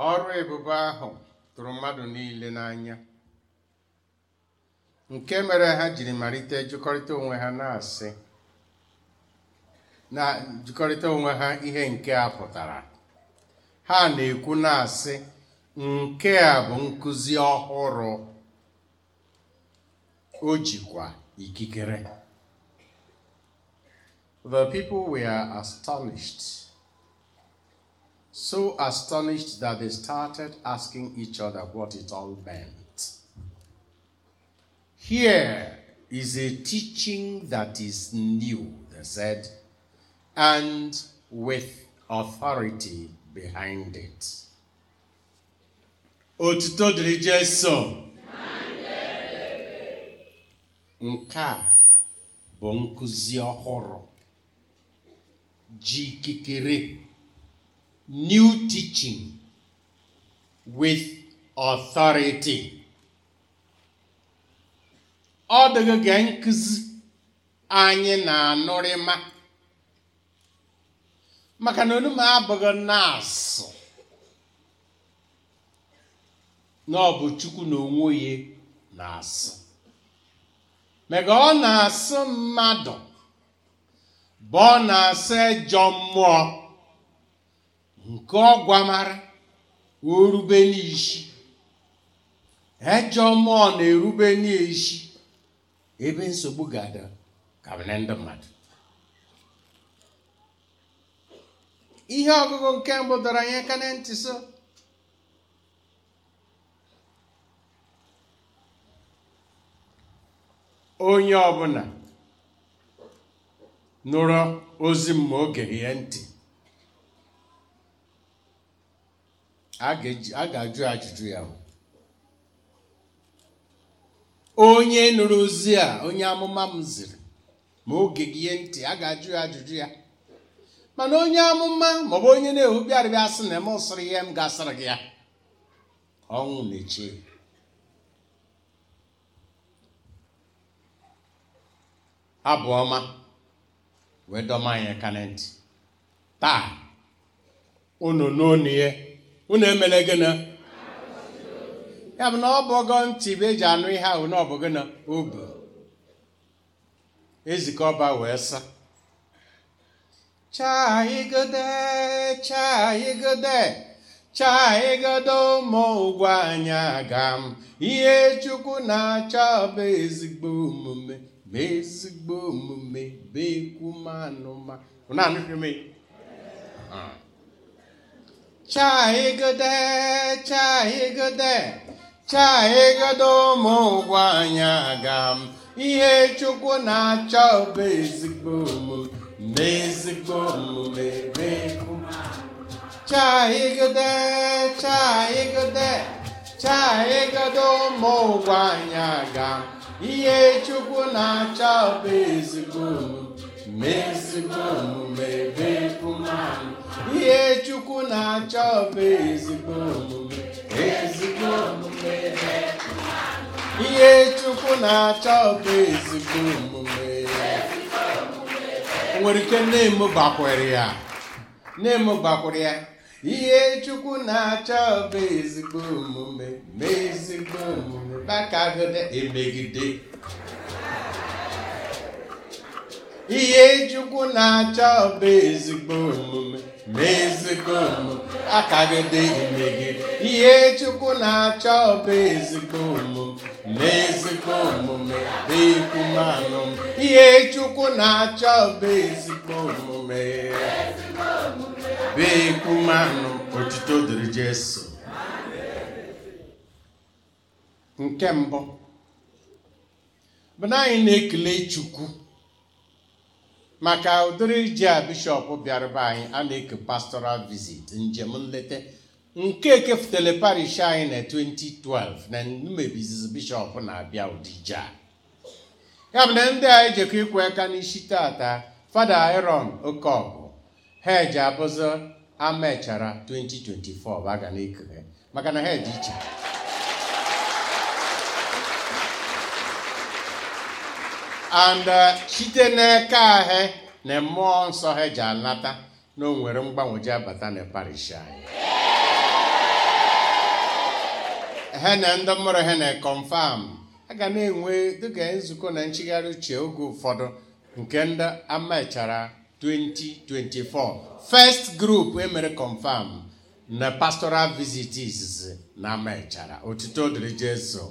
ọrụ ebube ahụ tụrụ mmadụ niile n'anya nke mere ha jiri malite jikọrịta onwe ha na-asị na jikọrịta onwe ha ihe nke a pụtara ha na-ekwu na-asị nke a bụ nkụzi ọhụrụ o jikwa ikikere the people were astonished so astonished that they started asking each other what it all meant. Here is a teaching that is new, they said, and with authority behind it. Otuto dịrị Jesu. Nke a bụ nkụzi ọhụrụ ji ikikere new teaching with authority. Ọ dịghị gee nkụzi anyị na-anụrịma maka na onume abụghị na-asụ na ọ bụ Chukwu na onwe ya na-asụ maka ọ na-asụ mmadụ bụ ọ na-asụ ejọ mmụọ nke ọgwamara orube n'isi ejọ mmụọ na-erube n'isi ebe nsogbu ga-ada kabine ndị mmadụ ihe ọgụgụ nke mbụ dọrọ anyị aka na ntị so onye ọbụla nụrụ ozi m ma o geghị ya ntị a ga-ajụ ajụjụ ya onye nụrụ ozi a onye amụma m ziri ma oge gị ihe ntị a ga-ajụ ya ajụjụ ya mana onye amụma maọbụ onye na-ehu bịarịbịa sị na m sịrị ihe m ga-asịrị gị ya ọnwụ na-eche abụ ọma wee dọma anyị aka na ntị taa unu n'onu ya unu emele gịnị ya bụ na ọ bụ ọgọ ntị bụ eji anụ ihe ahụ na ọ bụ gịnị obu ezikọ ọba wee sa chaigode chaigode chaigode ụmụ ụgwọ anyị aga m ihe chukwu na-achọ bụ ezigbo omume ma ezigbo omume bụ ekwu manụma unu anụghị m ya chaigode chaigode chaigode ụmụ ụgwọ anyị aga m ihe chukwu na-achọ bụ ezigbo omume ma ezigbo omume bụ ekwu chaigode chaigode chaigode ụmụ ụgwọ anyị aga m ihe chukwu na-achọ bụ ezigbo omume ma ezigbo omume bụ ekwu mmanụ ihe chukwu na-achọ bụ ezigbo omume ezigbo omume ihe chukwu na-achọ bụ ezigbo omume o nwere ike nne m gbakwere ya nne m gbakwere ya ihe chukwu na-achọ bụ ezigbo omume ma ezigbo omume bakagide emegide ihe chukwu na-achọ bụ ezigbo omume ma ezigbo omume akagide emegide ihe chukwu na-achọ bụ ezigbo omume ma ezigbo omume bụ ekwumanụ ihe chukwu na-achọ bụ ezigbo omume bụ ekwumanụ otuto dịrị Jesu nke mbụ bụ na anyị na-ekele Chukwu maka ụdịrị ji a bishọp bịara be anyị a na-eke pastoral visit njem nleta nke ekefutele parish anyị na 2012 na mmebizizi bishọp na-abịa ụdịja ya bụ na ndị a ejekọ ịkwụ aka n'isi tata fada Aaron Okọgụ ha eji abụzị amechara 2024 bụ aga na-ekele maka na ha dị iche and site n'aka ahụ na mmụọ nsọ ha ji alata na o nwere mgbanweji abata na parish anyị hene ndị mụrụ hene confam a ga na-enwe dịka nzukọ na nchigharị uche oge ụfọdụ nke ndị amechara 2024 first group emere confam na pastoral visit izizi na amechara otuto dịrị jesu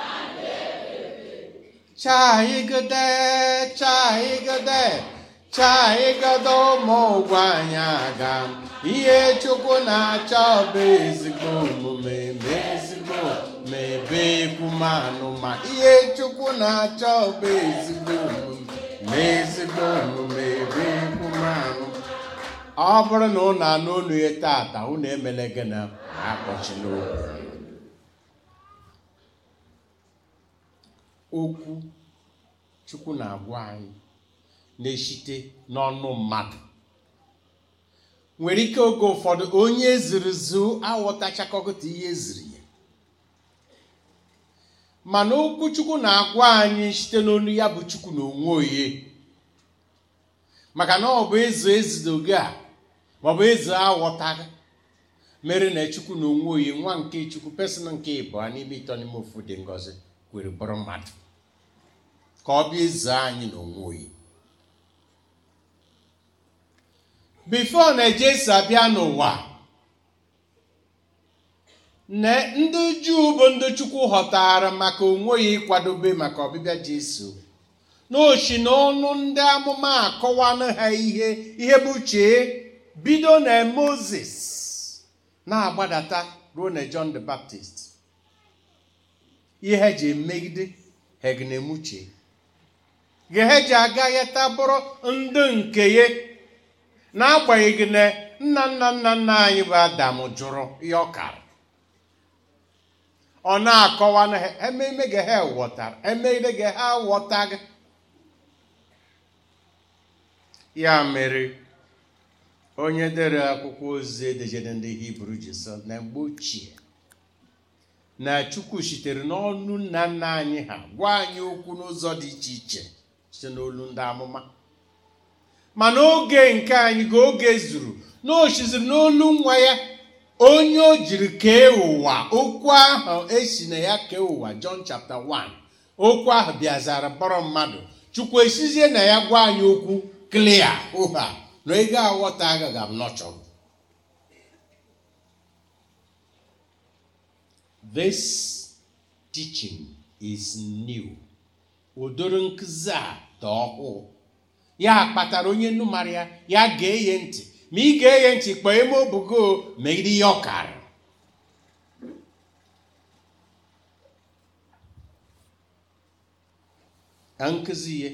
chaigode chaigode chaigode ụmụ ụgwọ anyị aga ihe chukwu na-achọ bụ ezigbo omume ma ezigbo ma ebe ekwumanụ ma ihe chukwu na-achọ bụ ezigbo omume ma ezigbo omume ebe ekwumanụ ọ bụrụ na ụnụ anụ olu ya tata ụnụ emele gị na akpọchila okwu okwu chukwu na-agwa anyị na-eshite n'ọnụ mmadụ nwere ike oge ụfọdụ onye ziri zu aghọtachakọgụta ihe ziri ya mana okwu chukwu na-agwa anyị site n'olu ya bụ chukwu na onwe onye maka na ọ bụ eze ezidoge a maọbụ eze aghọtaghị mere na chukwu na onwe onye nwa nke chukwu pesọn nke ịbụọ n'ime ịtọ n'ime ofu dị ngọzi kwere bụrụ mmadụ ka ọ bịa eze anyị na onwe onye bifo na jesu abịa n'ụwa na ndị juu bụ ndị chukwu ghọtara maka onwe ya ịkwadobe maka ọbịbịa jesu n'ochi na ọnụ ndị amụma akọwanụ ha ihe ihe bụ chee bido na moses na-agbadata ruo na john the baptist ihe ha ji emegide ha ga-emuche ge ha ji agaghịta bụrụ ndị nke ya n'agbanyeghị na nna nna nna nna anyị bụ adam jụrụ ihe ọ kara ọ na-akọwa na ha ememe ga ha ghọtara emegide ga ha ghọtaghị ya mere onye dere akwụkwọ ozi edejede ndị hibru ji sọ na mgbe ochie na chukwu sitere n'ọnụ nna nna anyị ha gwa anyị okwu n'ụzọ dị iche iche site n'olu ndị amụma mana oge nke anyị ga oge zuru na o siziri n'olu nwa ya onye o jiri kee ụwa okwu ahụ esi na ya kee ụwa John chapter 1 okwu ahụ bịazara bọrọ mmadụ chukwu esizie na ya gwa anyị okwu klia ụha na ego aghọta agaghị m nọchọ this teaching is new ụdịrị nkụzi a dị ọhụụ ya kpatara onye nnu mara ya ya ga-eye ntị ma ị ga-eye ntị kpọọ eme obugo megide ihe ọkara ka nkụzi ihe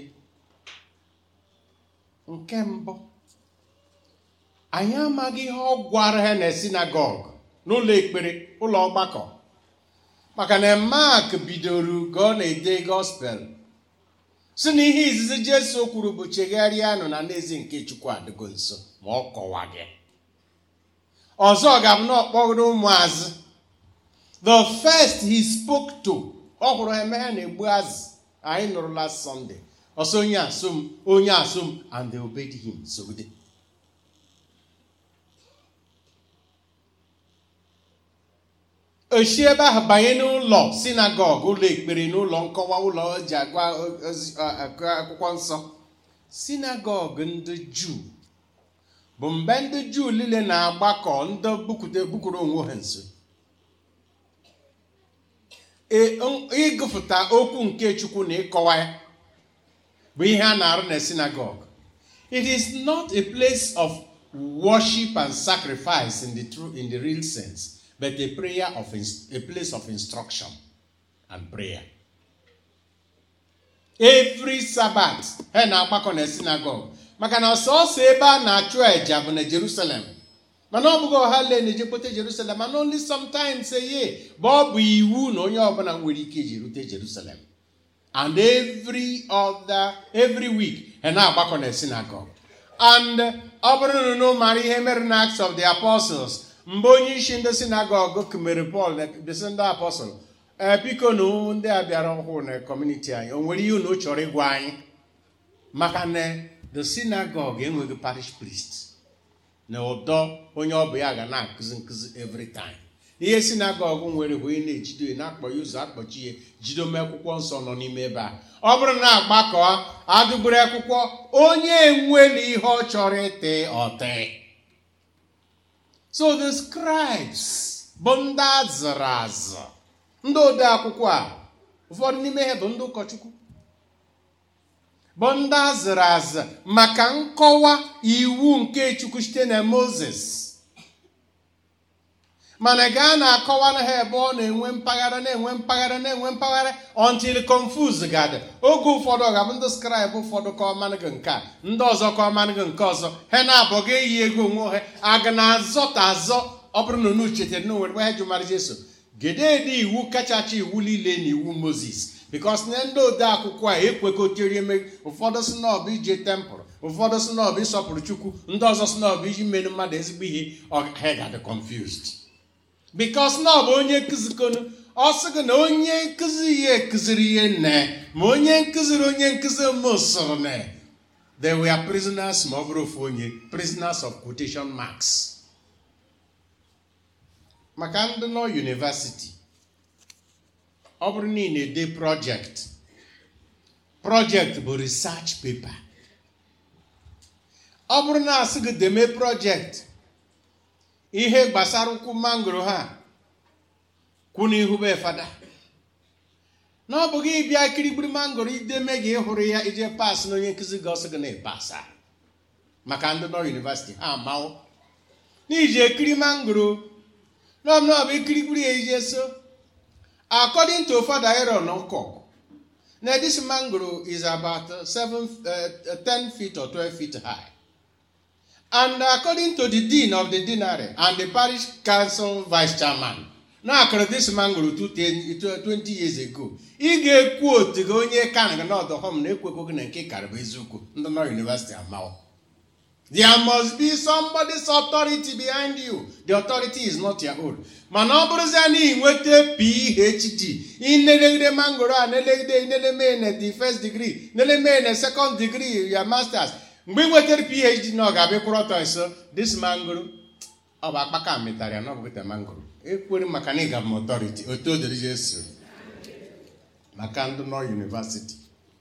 nke mbụ anyị amaghị ihe ọ gwara ha na sinagọg n'ụlọ ekpere ụlọ ọgbakọ maka na mak bidoro ka ọ na-ede gospel si na ihe izizi jesu kwuru bụ chegharịanụ na n'ezi nke chukwu adịgo nso ma ọ kọwaghị ọzọ ga-abụ na ọkpọrọ ụmụazị the first he spoke to ọ hụrụ eme ha na-egbu azụ anyị nụrụ last sunday ọsọ onye asụm onye asụm and they obeyed him sogide osi ebe ahụ banye n'ụlọ sinagọg ụlọ ekpere n'ụlọ nkọwa ụlọ ji agwa akwụkwọ nsọ sinagọg ndị juu bụ mgbe ndị juu niile na-agbakọ ndị bukwuru onwe ha nso ịgụfụta okwu nke chukwu na ịkọwa ya bụ ihe a na-arụ na sinagọg it is not a place of worship and sacrifice in the true in the real sense but a prayer of a place of instruction and prayer. Every Sabbath ha na-agbakọ na synagogue maka na ọsọsọ ebe a na-achụ àjà bụ na Jerusalem mana ọ bụghị ọha lee na-ejekpote Jerusalem mana only sometimes a year bụ ọ bụ iwu na onye ọbụla nwere ike iji rute Jerusalem and every other every week ha na-agbakọ na synagogue and ọ bụrụ na unu mara ihe mere na Acts of the Apostles mgbe onye isi ndị sinagọg kumere pọl bisi ndị apọstọl ee biko na ndị a bịara ọhụụ na kọmuniti anyị o nwere ihe unu chọrọ ịgwa anyị maka na the sinagọg enweghị parish priest na ụdọ onye ọ bụ ya ga na-akụzi nkụzi every time ihe sinagọgụ nwere bụ onye na-ejido ya na-akpọ ya ụzọ akpọchi ya jido m akwụkwọ nsọ nọ n'ime ebe a ọ bụrụ na agbakọ adụgburu akwụkwọ onye enwela ihe ọ chọrọ ịtị ọtị so the scribes bụ ndị azụrụ azụ ndị ode akwụkwọ a ụfọdụ n'ime ha bụ ndị ụkọchukwu bụ ndị azụrụ azụ maka nkọwa iwu nke chukwu site na moses mana gaa na-akọwa na ha ebe ọ na-enwe mpaghara na-enwe mpaghara na-enwe mpaghara until confuse gadị oge ụfọdụ ọ ga-abụ ndị scribe ụfọdụ ka ọmanụgị nke a ndị ọzọ ka ọmanụgị nke ọzọ ha na-abụghị eyi ego onwe ha aga na-azọta azọ ọ bụrụ na unu chetara na onwere ha jụmara jeso gedede iwu kachacha iwu niile na iwu moses bikos na ndị ode akwụkwọ a ekwekọtiri eme ụfọdụ si na ọ bụ ije tempụl ụfọdụ si na ọ bụ ịsọpụrụ chukwu ndị ọzọ si na ọ bụ iji mere mmadụ ezigbo ihe ha ga-adị confused bikos na ọ bụ onye nkụzikonu ọ sị gị na onye nkụzi ihe ekụziri ihe nne ma onye nkụziri onye nkụzi mosoro na they were prisoners ma ọ bụrụ ofu onye prisoners of quotation marks maka ndị nọ university ọ bụrụ na ị na-ede project project bụ research paper ọ bụrụ na asị gị deme project ihe gbasara ụkwụ mangoro ha kwụ n'ihu be fada na ọ bụghị ịbịa kirigbiri mangoro ideme gị ịhụrụ ya ije pas na onye nkụzi gị ọsị gị na ịpasa maka ndị nọ yunivasiti ha amanwụ n'iji ekiri mangoro n'ọbụ ikirigbiri ya ije so according to Father Aaron Nkok, now this mangrove is about uh, seven, uh, 10 feet or 12 feet high. And according to the dean of the deanery and the parish council vice chairman, now this mangrove 20 years ago, ị ga-ekwu otu gị onye kan gị n'ọdụ hom na-ekwekwo gị na nke karịbụ eziokwu ndị nọ university amawo There must be somebody's authority behind you. The authority is not your own. mana ọ bụrụzie na ị nweta phd inelegide mangoro a nelegide ineleme na the first degree neleme na second degree ya masters mgbe ị nwetara phd na ọ ga-abịa kwụrụ ọtọ nso this mangoro ọ bụ akpaka metara ya na ọ bụ mangoro ekwere maka na ịga m authority otu o dere jesu maka ndị nọ university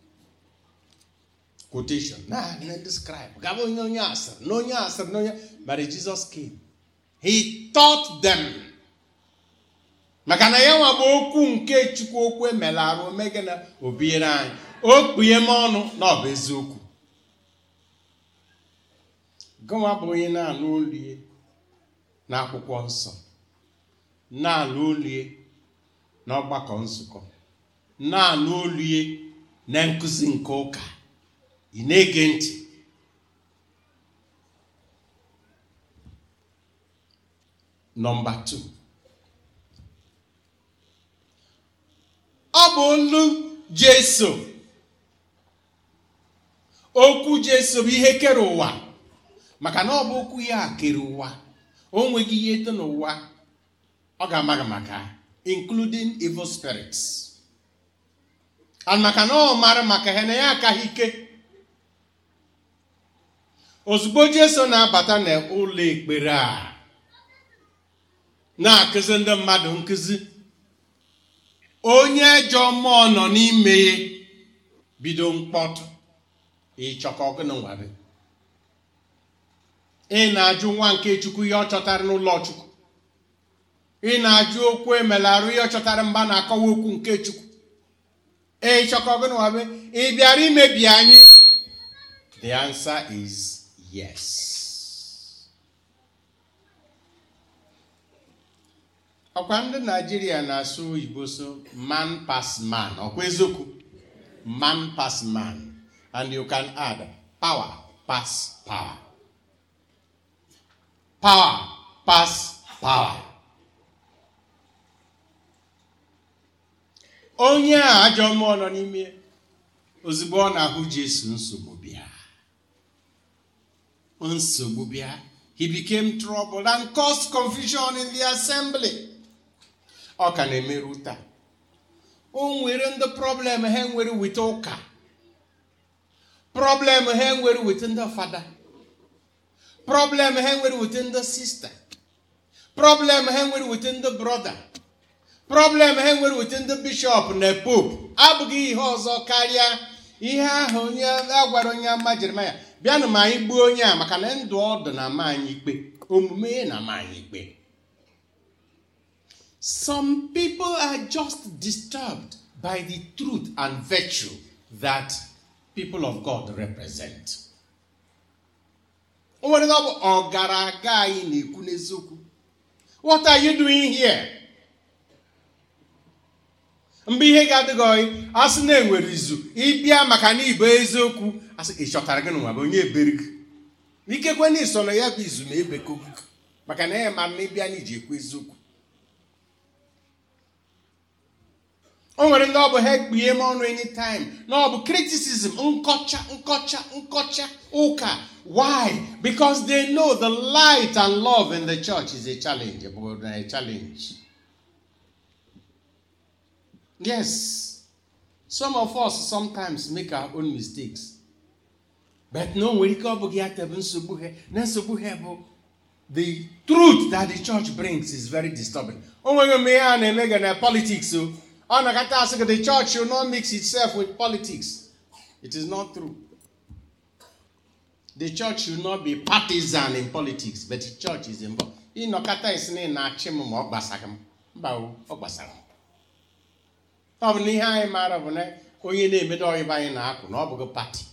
quotation na na describe gaba onye onye asịrị na onye asịrị na onye but Jesus came he taught them maka na ya nwa bụ okwu nke chukwu okwu emela arụ omege na obiere anyị o kpughe m ọnụ na ọ bụ eziokwu gụnwa bụ onye na-alụ olie na akwụkwọ nsọ na-alụ olie na ọgbakọ nzukọ na-alụ olie na nkụzi nke ụka ị na-ege ntị nọmba 2 ọ bụ olu jeso okwu jeso bụ ihe kere ụwa maka na ọ bụ okwu ya kere ụwa o nweghị ihe dị n'ụwa ọ ga-amaghị maka including evil spirits and maka na ọ mara maka ha na ya akaghị ike ozugbo jeso na-abata n'ụlọ ekpere a na-akụzi ndị mmadụ nkụzi onye ajọ mmụọ nọ n'ime ya bido mkpọtụ ịchọka ọgụnụ nwere ị na-ajụ nwa nke chukwu ihe ọ chọtara n'ụlọ chukwu ị na-ajụ okwu emelarụ ihe ọ chọtara mgba na-akọwa okwu nke chukwu ịchọka ọgụnụ nwere ị bịara imebi anyị the answer is yes ọkwa ndị naijiria na-asụ oyibo so man pass man ọkwa eziokwu man pass man and you can add power pass power power pass power onye a ajọ mmụọ nọ n'ime ozugbo ọ na-ahụ jesu nsogbu bịa nsogbu bịa he became troubled and caused confusion in the assembly ọ ka na-emerụ taa o nwere ndị problem ha nwere wit ụka problem ha nwere wit ndị fada problem ha nwere wit ndị sista problem ha nwere wete ndị brọda problem ha nwere wete ndị bishọp na pope abụghị ihe ọzọ karịa ihe ahụ onye a gwara onye ama jeremaya bịanụ ma anyị gbuo onye a maka na ndụ ọdụ na ama anyị ikpe omume ya na ama anyị ikpe some people are just disturbed by the truth and virtue that people of god represent o nwere na ọ bụ ọgaraga anyị na-ekwu n'eziokwu what are you doing here mgbe ihe ga-adịghị oyi a sị na enwere izu ịbịa maka na ibo eziokwu asị ị chọtara gị n'ụwa bụ onye eberi gị ikekwe na iso na ya bụ izu ma ebeko gị maka na ya ma na ịbịa na iji ekwu eziokwu o nwere ndị ọ bụ ha ekpughe m ọnụ anytime na ọ bụ criticism nkọcha nkọcha nkọcha ụka why because they know the light and love in the church is a challenge bụ a challenge yes some of us sometimes make our own mistakes but no nwere ike ọ bụghị ya tebe nsogbu ha na nsogbu ha bụ the truth that the church brings is very disturbing o nweghị mgbe ihe a na-eme ga na politics o ọ na-akata asị gị the church should not mix itself with politics it is not true the church should not be partisan in politics but the church is involved ịnọkọta isi na ị na-achị m ma ọ gbasaghị m mba o ọ gbasara m ọ bụ na ihe anyị maara bụ na onye na-emedo ọyịba anyị na-akụ na ọ bụghị pati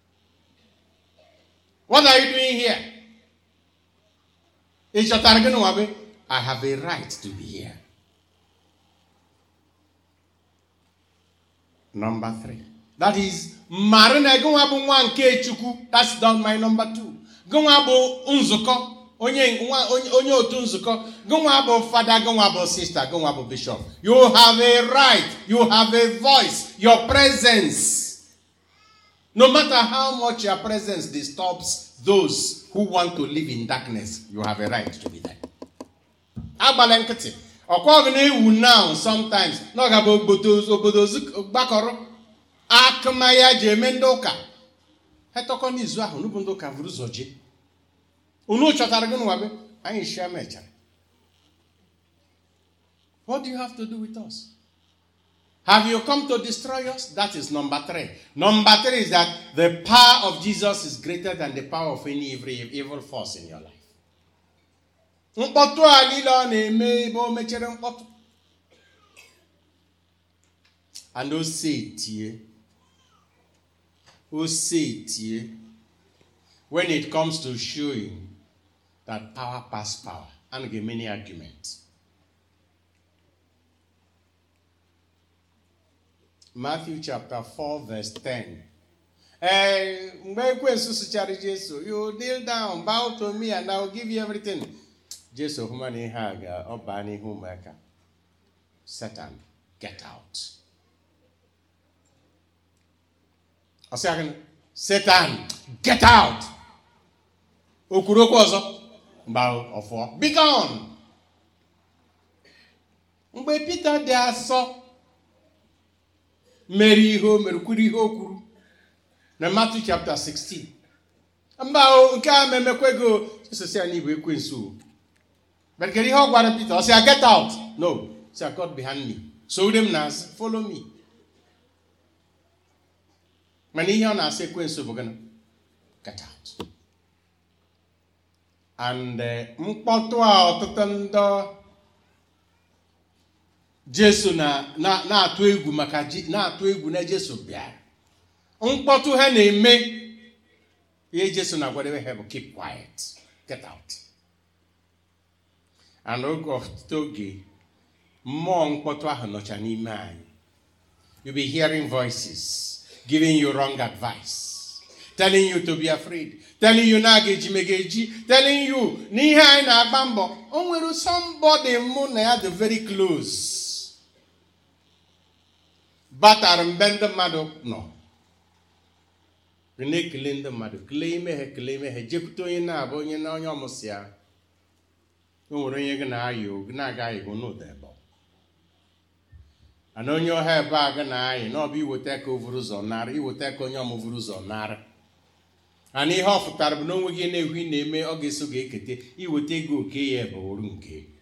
what are you doing here ị chọtara gị n'ụwa bụ i have a right to be here number three that is mara na gịnwa bụ nwa nke chukwu that's not my number two gịnwa bụ nzukọ onye nwa onye onye otu nzukọ gịnwa bụ fada gịnwa bụ sista gịnwa bụ bishop you have a right you have a voice your presence no matter how much your presence disturbs those who want to live in darkness you have a right to be there agbala nkịtị ọkwa ọgụ na-ewu now sometimes na ọ ga-abụ obodo obodo gbakọrọ akụma ya ji eme ndị ụka ha tọkọ n'izu ahụ n'ubu ndị ụka vụrụ ụzọ jee unu chọtara gị n'ụwa be anyị shia mechara what do you have to do with us have you come to destroy us that is number three number three is that the power of jesus is greater than the power of any evil, evil force in your life mkpọtụ a niile ọ na-eme ebe o mechere mkpọtụ and o tie o tie when it comes to showing that power pass power and give many arguments Matthew chapter 4 verse 10 ee mgbe ekwensu sụchara jesu you kneel down bow to me and I will give you everything jesu hụma na ihe a ga ọ baa n'ihu ụmụaka satan get out ọ sị agịnị satan get out o kwuru okwu ọzọ mgbe ọfụọ be gone mgbe Pita dị asọ mere ihe o mere kwuru ihe o kwuru na Matthew chapter 16 mba o nke a memekwe go Jesu ya n'igwe ekwensu but kedu ihe ọ gwara Pita ọ sị ya get out no sị ya God behind me soro m n'azụ follow me mana ihe ọ na-asị ekwensu bụ gịnị get out and mkpọtụ a ọtụtụ ndị jesu na-atụ egwu maka na-atụ egwu na jesu bịara mkpọtụ ha na-eme ihe jesu na-agwadebe ha bụ keep quiet get out and oge ọtụtụ oge mmụọ mkpọtụ ahụ nọcha n'ime anyị you be hearing voices giving you wrong advice telling you to be afraid telling you na aga eji mega eji telling you na ihe anyị na-agba mbọ o nwere somebody mụ na ya dị very close batara mbe ndị mmadụ nọ na-ekele ndị mmadụ kelee ime ha kelee ime ha jekwute onye na-abụ onye na onye ọmụsị ya o nwere onye gị na-ayị gị na-aga ayịgo n'ụda ebe ana onye ọha ebe a gị na-ayị na ọbụ iweta ka o vuru ụzọ nara iweta ka onye ọmụ vuru ụzọ nara ana ihe ọ fụtara bụ na onwe gị na-ekwu ị na-eme ọ ga-eso ga-ekete iweta ego oke ya ebe oru nke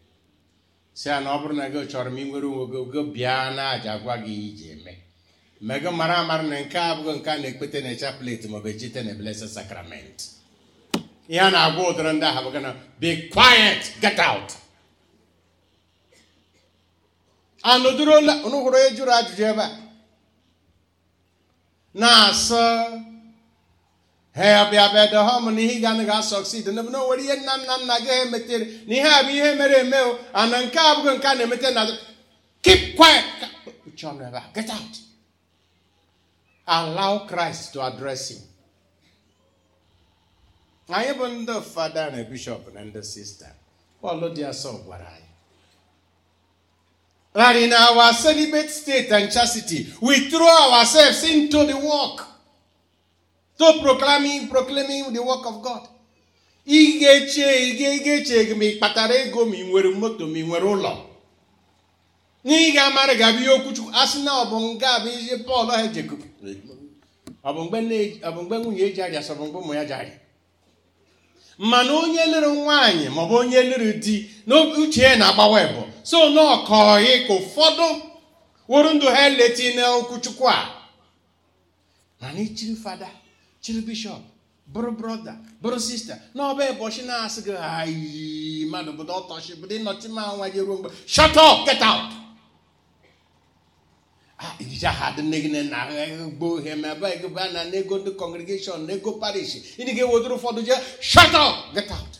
si ya na ọ bụrụ na gị chọrọ m inwere onwe gị gị bịa na aja gwa gị iji eme mee gị mara amara na nke a abụghị nke a na-ekpete na chaplet maọbụ echite na blessed sacrament ihe a na-agwa ụdịrị ndị ahụ bụ gị na be quiet get out anụdụrola unu hụrụ onye jụrụ ajụjụ ebe a na-asụ ha bịa bịa dọọ m na ihe ị ga-anaghị asọksid na na nwere ihe nna nna nna gị emetere na ihe a bụ ihe mere eme o ana nke a abụghị nke a na-emete na keep quiet uche ọnụ ebe a get out allow Christ to address him anyị bụ ndị fada na bishọp na ndị sista Paul dị asọ gwara anyị that in our celibate state and chastity, we throw ourselves into the work to proclaiming, proclaiming the work of God. ị ga-eche ị ga-eche gị ma ị kpatara ego ma ị nwere moto ma ị nwere ụlọ na ị ga-amara ga-abụ ihe okwuchukwu a sị na ọ bụ nga bụ ihe Pọl ha jekọb ọ bụ mgbe nwunye eji aja sọ bụ mgbe ụmụ ya ji aja mana onye lụrụ nwaanyị maọbụ onye lụrụ di n'uche ya na-agbawa ebo so n'ọkọghị ka ụfọdụ wụrụ ndụ ha eleti n'okwuchukwu a mana ichiri fada chiri bishọp bụrụ brọda bụrụ sista n'ọba ụbọchị na-asị gị ayi mmadụ bụdo ọtọchi bụdo ịnọchi ma nwa gị ruo mgbe shut up get out ijije ha dị nne gị na gboo ihe ma ebe gị ba na n'ego ndị congregation na ego parish ịdị ga-ewodoro ụfọdụ jee shut up get out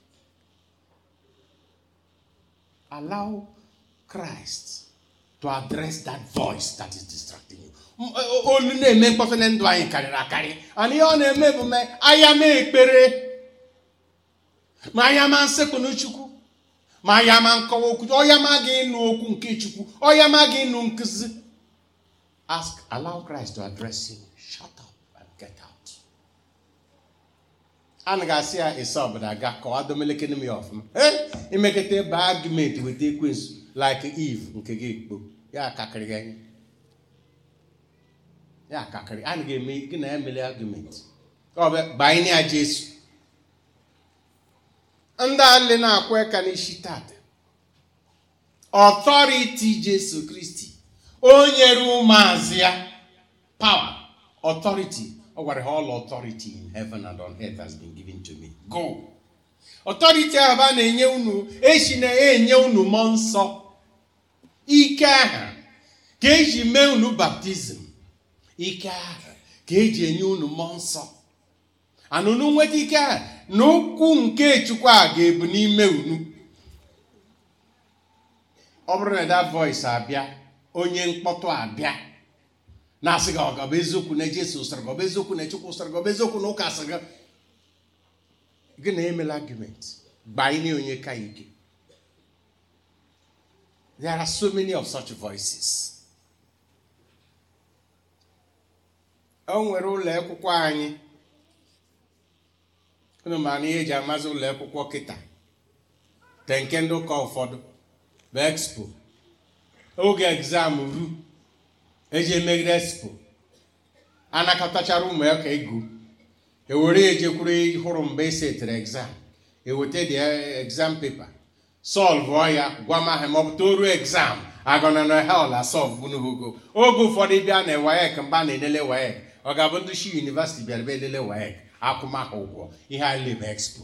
allow Christ to address that voice that is distracting you. olu na-eme mkpọtụ na ndụ anyị karịrị akarị and ihe ọ na-eme bụ mee anya ma ekpere ma anya ma nsekpụnụ chukwu ma anya ma nkọwa okwu ọya ma gị ịnụ okwu nke chukwu ọya ma gị ịnụ nkụzi ask allow Christ to address him shut up and get out a na ga-asị ya ise ọbụla ga kọwa domelekene m ya ọfụma ee imekọta ebe argument weta ekwensu like Eve nke gị ekpo ya akakịrị gị anya ya akakịrị a na ga-eme gị na ya mere argument ọ bụ banye ya Jesu ndị alị na-akwa aka n'isi tata ọtọriti Jesu Kristi o nyere ụmụazị ya power authority ọ gwara ha all authority in heaven and on earth has been given to me go authority ahụ a na-enye unu esi na-enye unu mmụọ nsọ ike ahụ ka eji mee unu baptizim ike ahụ ka eji enye unu mmụọ nsọ anụnụ nweta ike ahụ na okwu nke chukwu a ga-ebu n'ime unu ọ bụrụ na that voice abịa onye mkpọtụ abịa na-asị gị ọgọbụ eziokwu na Jesu sịrị gọbụ eziokwu na Chukwu sịrị gọbụ eziokwu na ụka sịrị gị gị na emela argument gbanye onye ka ike there are so many of such voices o nwere ụlọ akwụkwọ anyị unu ma na ihe eji amazi ụlọ akwụkwọ kịta te nke ndị ụka ụfọdụ bụ expo oge egzam ru eji emegide expo anakọtachara ụmụ ya ka ego ewere ejekwuru hụrụ mgbe e setere exam eweta the exam paper solvụọ ya gwa m aha ma ọ bụ toruo exam agọna na hel asọlvụ n'ogo oge ụfọdụ bịa na wayek mgbe a na-elele wayek ọ ga-abụ ndị shi yunivasiti bịara bịa elele wayek akwụmahụ ụgwọ ihe a lebe expo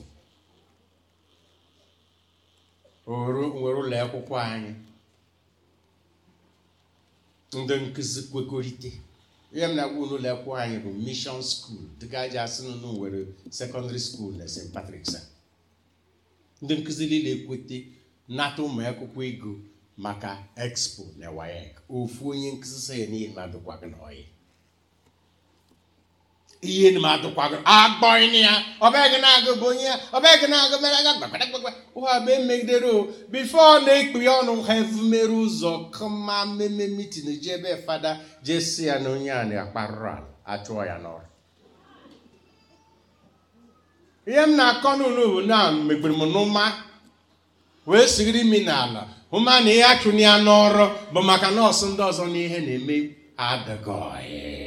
nwere ụlọ akwụkwọ anyị ndị nkụzi kwekọrịta ihe m na-agwa n'ụlọ akwụkwọ anyị bụ mission school dịka aja asị nụ nwere secondary school na st patrick's ndị nkụzi niile ekwete nata ụmụ akwụkwọ ego maka expo na wayek ofu onye nkụzi sị ya n'ihe na-adụkwa gị na ọyị ihe na adụkwa gị agbọghị ya ọbịa na-agụ bụ onye ọbịa gị na-agụ mere aga gbagbagbagba ụha bụ emegidere o bifo na-ekpu ya ọnụ ha evumere ụzọ kama mmemme mitin ji ebe fada jesi ya na onye a na-akparụrụ ala achụọ ya n'ọrụ ihe m na-akọ n'ụlọ bụ na megbere m n'ụma wee sigiri imi n'ala hụma na ihe achụna ya n'ọrụ bụ maka nọọsụ ndị ọzọ na ihe na-eme adịgọghị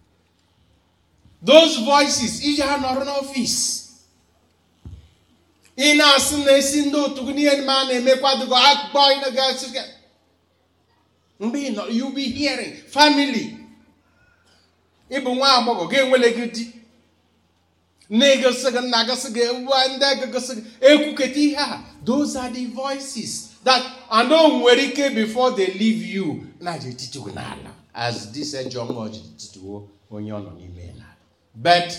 those voices iji ha nọrọ n'ọfịs ị na-asị na-esi ndị otu gị n'ihe ma a na-emekwadugo akpọ ịnagasị gị mgbe ị nọ you be hearing family ịbụ nwa agbọghọ ga-enwele gị di na-egosi gị nna gosi gị ewa ndị egosi gị ekwuketa ihe a those are the voices that and o nwere ike before they leave you na-eji etiti gị n'ala as this ejọ mmụọ ji tituo onye ọ nọ n'ime ya n'ala but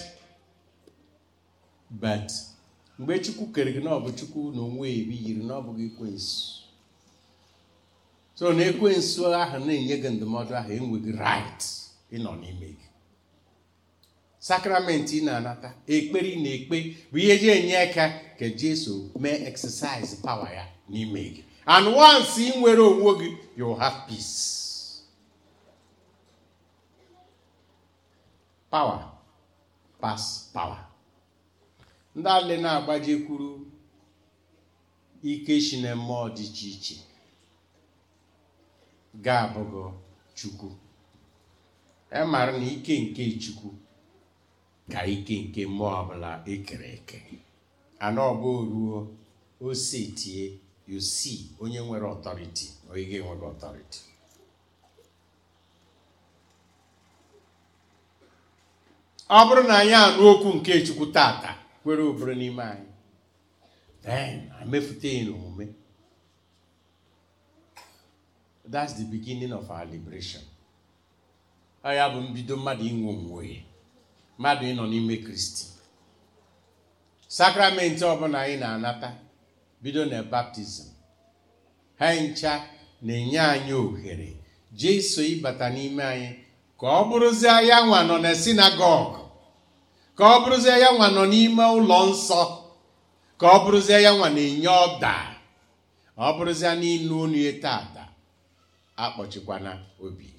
but mgbe chukwu kere gị na ọ bụ chukwu na onwe ebi yiri na ọ bụghị ekwensu so na ekwensu ahụ na-enye gị ndụmọdụ ahụ enweghị right ịnọ n'ime gị sakramenti ị na-anata ekpere ị na-ekpe bụ ihe ji enye aka ka jesu mee exercise power ya n'ime gị and once ị nwere onwe gị you have peace power pass power ndị ale na-agbajekwuru ike shi na mmụọ dị iche iche ga-abụgo chukwu e mara na ike nke chukwu ka ike nke mmụọ ọbụla ekere eke ana ọbụ ruo ose tie you see onye nwere ọtọriti onye ga-enweghị ọtọriti ọ bụrụ na anyị anụ okwu nke chukwu tata kwere obere n'ime anyị then amefute ya n'omume that's the beginning of our liberation ọ ya bụ mbido mmadụ inwe onwe ya mmadụ ịnọ n'ime kristi sakramenti ọbụla anyị na-anata bido na baptizim ha ncha na-enye anyị ohere jeso ịbata n'ime anyị ka ọ bụrụzie ya nwa nọ na sinagọg ka ọ bụrụzie ya nwa nọ n'ime ụlọ nsọ ka ọ bụrụzie ya nwa na-enye ọda ọ bụrụzie n'ịnụ onu ya tata akpọchikwana obi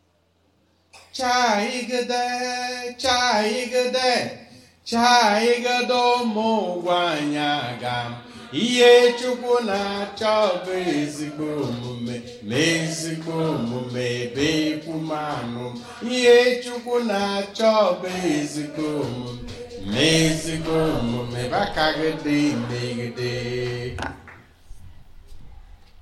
chaigide chaigide chaigide ụmụ ụgwọ anyị aga ihe chukwu na-achọ bụ ezigbo omume ma ezigbo omume ebe ekwumanụ ihe chukwu na-achọ bụ ezigbo omume ma ezigbo omume bakagide megide